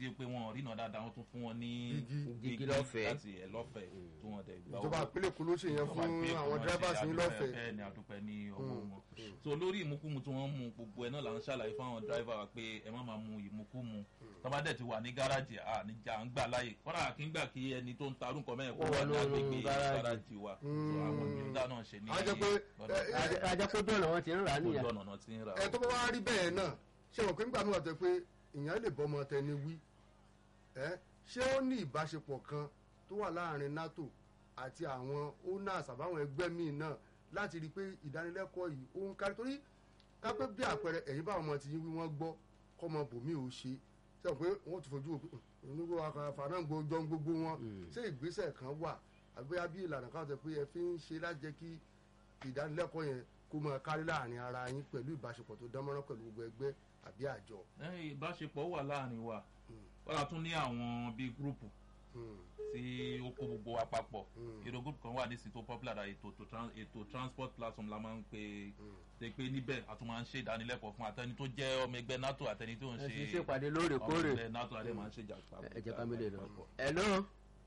tí pé wọn rí náà dáadáa wọn tún fún wọn ní Igi. Igi lọ́fẹ̀ẹ́. láti ẹ̀ lọ́fẹ̀ẹ́ tí wọ́n dẹ̀ gbà ìjọba owó ìpínlẹ̀ Èkó ló ṣe yẹn fún àwọn drivers ní lọ́fẹ̀ẹ́ bẹ́ẹ̀ ni àdúpẹ́ ní ọwọ́ wọn so lórí ìmúkúmu tí wọ́n mú gbogbo ẹ̀ náà là ń ṣàlàyé fún àwọn driver wa pé ẹ má máa mu ìmúkúmu tọ́ba dẹ̀ ti wà ní gáràjì à níjà ń gbà láàyè kọ́ra kí ń gbà kí ẹni tó ń ta arúgbó mẹ́rin kó Ó wà wà ní lórí agbègbè gáràjì. gáràjì wa so àwọn ìgbìmọ̀ náà ṣe ní a jẹ́ pé lọ́dọ̀ ẹ, ẹ, ajakójú ọ̀nà wọn ti ń rà á ojú nìyà ọ̀nà náà ti ń ra ẹ tó bá wá rí bẹ́ẹ̀ náà ṣé wọn pé nígbà míì wà tó pé èèyàn lè bọ́ ọmọ tẹni wí ẹ ṣé ó ní ìbáṣepọ̀ kan tó wà láàrin NATO àti àwọn owners àbáwọn ẹgbẹ́ míì náà láti rí i pé ìdánilẹ́kọ̀ọ́ yìí ó ń kárí torí kápẹ́ bí àpẹẹrẹ ẹ̀yin báwọn ọmọ ti yín wí wọ́n gbọ́ kọ́mọ bòmí ò ṣe ṣé wọn pé wọ́n ti fojú òpin onígbò àfààná gbọjọ gbogbo wọn ṣé ìgbésẹ̀ kan wà àbíyá bí ìlànà kan tó pé ẹ fi ń ṣe láti jẹ́ kí ìdánilẹ́kọ̀ọ́ yẹn kó máa kárí láàrin ara yín pẹ̀lú ìbáṣepọ̀ tó dánmọ́rán pẹ̀lú gbogbo ẹgbẹ́ àbí àjọ. ẹ ìbáṣepọ̀ wà láàrin wa wọ́n á tún ní àwọn bíi gúrùpù Hmm. tí ó kó gbogbo wa papọ̀ Mm. èrò group kan wà ní sito popular da ètò tó tran- ètò transport platform la máa ń pè é pé níbẹ̀ a tún máa ń ṣe ìdánilẹ́kọ̀ọ́ fún àtẹni tó jẹ́ ọmọ ẹgbẹ́ nato àtẹni tó ń ẹ ṣe ti ṣèpàdé ọmọ lóòrèkóòrè ẹgbẹ́ nato àdé máa ń ṣe ìjà papọ̀. ẹ jẹ́ ká mi lè lọ. papọ̀. hello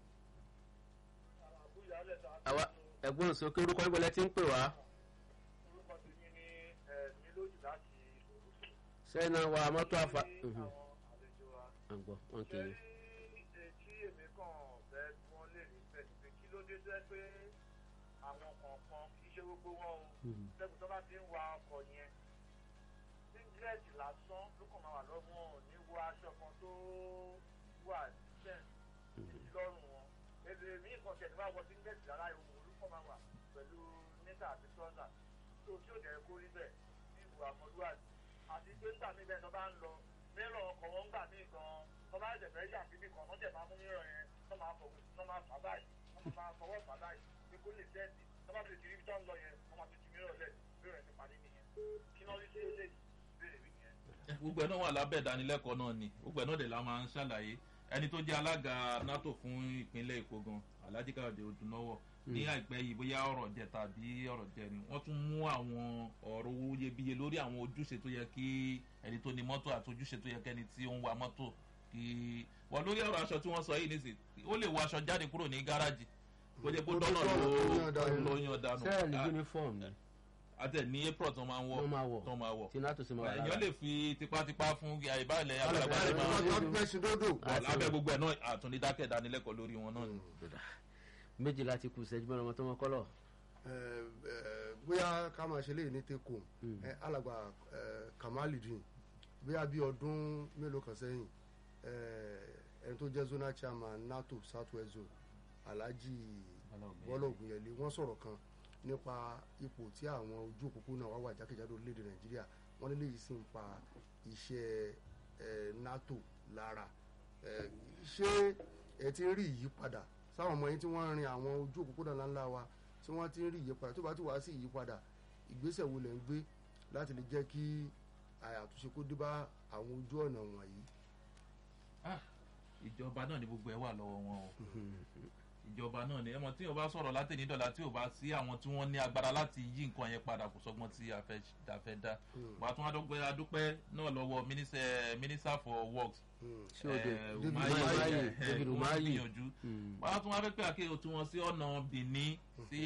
àwa ẹ̀gbọ́n sókè orúkọ ìgbọ́lẹ̀ tí ń pè wá orúkọ tèmi ní ẹ̀mí lójú láti òwúrọ̀ sẹ́nà wa mọ́tò àfà. àwọn àlejò wa. àgbọ̀ wọn kì í. ṣé tí èmi kàn fẹ́ tí wọ́n lè rí bẹ́ẹ̀ ni pé kí ló dé jẹ́ pé àwọn kọ̀ọ̀kan kì í ṣe gbogbo wọn o lẹ́kùn tó bá ti ń wa ọkọ̀ yẹn singlet lásán ló kàn máa wà lọ́wọ́ wọn ò ní wọ aṣọ kan tó wà decent lọ́rùn wọn èdè mi kàn tẹ̀ ní bá wọ singlet rárá ìwò olùkọ́ máa wà pẹ̀lú níta àti trọ́sà tó tí ò dẹ̀ kó rí bẹ́ẹ̀ ní ìwà ọmọlúwàbí àti pé nígbà mí bẹ́ẹ̀ tó bá ń lọ mẹ́rọ̀ ọkọ̀ wọn gbà mí gan tó bá jẹ̀ fẹ́ yà síbì kan wọ́n jẹ̀ máa mú mẹ́rọ̀ yẹn tó máa fọwọ́ tó máa fà báyìí wọ́n máa fọwọ́ fà báyìí pé kó lè tẹ́ẹ̀tì tó bá fi kiri tó ń lọ yẹn wọ́n máa fi ju mẹ́rọ̀ lẹ̀ mẹ́rọ̀ yẹn ti parí nìyẹn kí náà rí sí eléyìí béèrè mi yẹn. gbogbo ẹ̀ náà wà lábẹ́ ìdánilẹ́kọ̀ọ́ náà ni gbogbo ẹ̀ náà dẹ̀ la máa ń ṣàlàyé ẹni tó jẹ́ alága nato fún ìpínlẹ̀ èkó gan alhaji káyọ̀dé odùnọ́wọ̀ ní àìpẹ́ yìí bóyá ọ̀rọ̀ jẹ tàbí ọ̀rọ̀ jẹ ni wọ́n tún mú àwọn ọ̀rọ̀ owó iyebíye lórí àwọn ojúṣe tó yẹ kí ẹni tó ní mọ́tò àti ojúṣe tó yẹ kẹ́ni tí ó ń wa mọ́tò kí wọ́n lórí ọ̀rọ̀ aṣọ tí wọ́n sọ yìí nísì ó lè wọ aṣọ jáde kúrò ní gáràjì kó jẹ́ kó Kó tó dọ́nà sọ̀rọ̀ tó ló yàn dànù. ló yan dànù sẹ́ẹ̀lì Ah, uniform ni àtẹ ní april tó máa ń wọ̀ wọ́n máa wọ̀ tó máa wọ̀ tí nato sì máa wà èèyàn lára. lè fi tipátipá fún àìbálẹ̀ Alẹ́ àgbàlagbà bá rẹ̀ rẹ̀ máa máa- wọ́n fẹ́ sin dódò. Ah, lábẹ́ gbogbo ẹ̀ náà àtúndidákẹ́ ìdánilẹ́kọ̀ọ́ lórí wọn náà ni. Dọ̀dà. méjìlá ti kù sẹ́jú mẹ́rin ọmọ tó mọ kọ́lọ̀. Ẹ, ẹ, bóyá ká máa ṣe léyìí ní teko ẹ, alàgbà ẹ, Kamaludin bóyá bí ọdún mélòó kan sẹ́yìn ẹ, ẹni tó jẹ́ zonal chairman NATO southwest zone Alhaji Bọ́lá Ògúnyẹlé wọ́n sọ̀rọ̀ kan nípa ipò tí àwọn ojú òpópónà wà wà jákèjádò orílẹ̀-èdè Nàìjíríà wọ́n ní léyìí sì ń pa iṣẹ́ ẹ, NATO lára ẹ, ṣé ẹ ti ń rí ìyípadà sáwọn ọmọ yín tí wọ́n ń rin àwọn ojú òpópónà ńláńlá wa tí wọ́n ti ń rí ìyípadà tó bá ti wá sí ìyípadà ìgbésẹ̀ wo lẹ̀ ń gbé láti lè jẹ́ kí àtúnṣe kó dé bá àwọn ojú ọ̀nà wọ̀nyí. Ah, ìjọba náà ni gbogbo ẹ wà lọ́wọ́ wọn o ìjọba náà ni ẹmọ tí o bá sọ̀rọ̀ látẹ̀ní dọ̀là tí o bá sí àwọn tí wọ́n ní agbára láti yí nǹkan yẹn padà kò sọgbọ́n tí a fẹ́ dá fẹ́ dá wàá tún adúpẹ́ adúpẹ́ náà lọ́wọ́ minister minister for works ṣé o dé eh, David Umahi, Umahi, eh, eh, David wọ́n Umahi. gbìyànjú wàá tún wá fẹ́ pé àkéyò tí wọ́n sí ọ̀nà Benin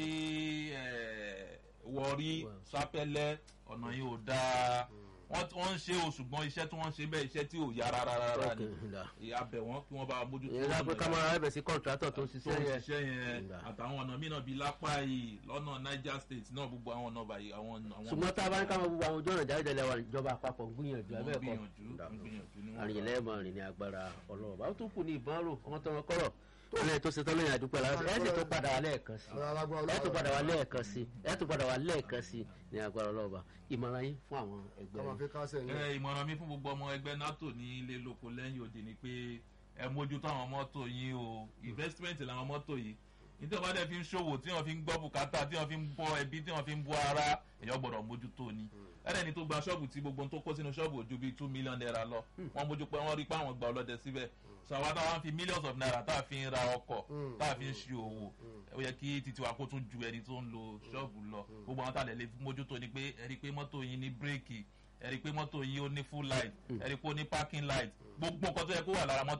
sí eh, Warri Wow. Sapele ọ̀nà yìí ò dáa wọ́n wọ́n ń ṣe o ṣùgbọ́n iṣẹ́ tí wọ́n ń ṣe bẹ́ẹ̀ iṣẹ́ tí ò yá rárá rárá ni abẹ̀ wọ́n kí wọ́n bá mójútó ìyẹn lápẹ́ ká máa rábẹ̀ sí kọ́ńtrátọ̀ tó ń tó ṣiṣẹ́ ń yẹn. ṣiṣẹ́ yẹn Ìgbà. àtàwọn ọ̀nà mìíràn bíi lápá yìí lọ́nà Niger State náà gbogbo àwọn ọ̀nà báyìí àwọn àwọn ṣùgbọ́n tá a bá ní ká máa gbogbo àwọn ojú ọ̀nà jáde lẹ́wà ìjọba àpapọ̀ ń gbìyànjú wọ́n abẹ́ẹ̀kọ́ gbìyànjú wọ́n gbìyànjú ní wọ́n àrìnyìn lẹ́ẹ̀mọ rìn ní agbára ọlọ́run báwo tó kù ní ìbọn rò ọmọ tó wọn kọ́rọ̀ ilé tó ṣe tán lóyún àdúpẹ́ láti ẹ̀ sì tó padà wá lẹ́ẹ̀kan sí ẹ̀ tó padà wá lẹ́ẹ̀kan sí ẹ̀ tó padà wá lẹ́ẹ̀kan sí ní agbára ọlọ́run bá ìmọ̀ràn yín fún àwọn ẹgbẹ́ ká máa yín. fi kásẹ̀ ní. ẹ ìmọ̀ràn mi fún gbogbo ọmọ ẹgbẹ́ NATO ní ilé lóko lẹ́yìn òdì ni pé ẹ mójútó àwọn mọ́tò yín o investment làwọn mọ́tò yìí nítorí wọn bá dẹ̀ fi ń ṣòwò tí wọ́n fi ń gbọ́ bùkátà tí wọ́n fi ń bọ́ ẹbí tí wọ́n fi ń bọ́ ara èèyàn gbọ́dọ̀ mójútó ni ẹ̀rẹ́ni tó gba ṣọ́ọ̀bù tí gbogbo ohun tó kó sínú ṣọ́ọ̀bù ojú bíi two million naira lọ wọ́n mójú pé wọ́n rí pé àwọn gba ọlọ́dẹ síbẹ̀ so àwa táwa ń fi millions of naira tá a fi ń ra ọkọ̀ tá a fi ń ṣe òwò ó yẹ kí titi wa kó tún ju ẹni tó ń lo ṣọ́ọ̀bù lọ gbogbo àwọn tàlẹ́ lè mójútó ni pé ẹ rí i pé mọ́tò yín ní bírèkì ẹ rí i pé mọ́tò yín ó ní full light ẹ rí i pé ó ní parking light gbogbo nǹkan tó yẹ kó wà lára mọ́tò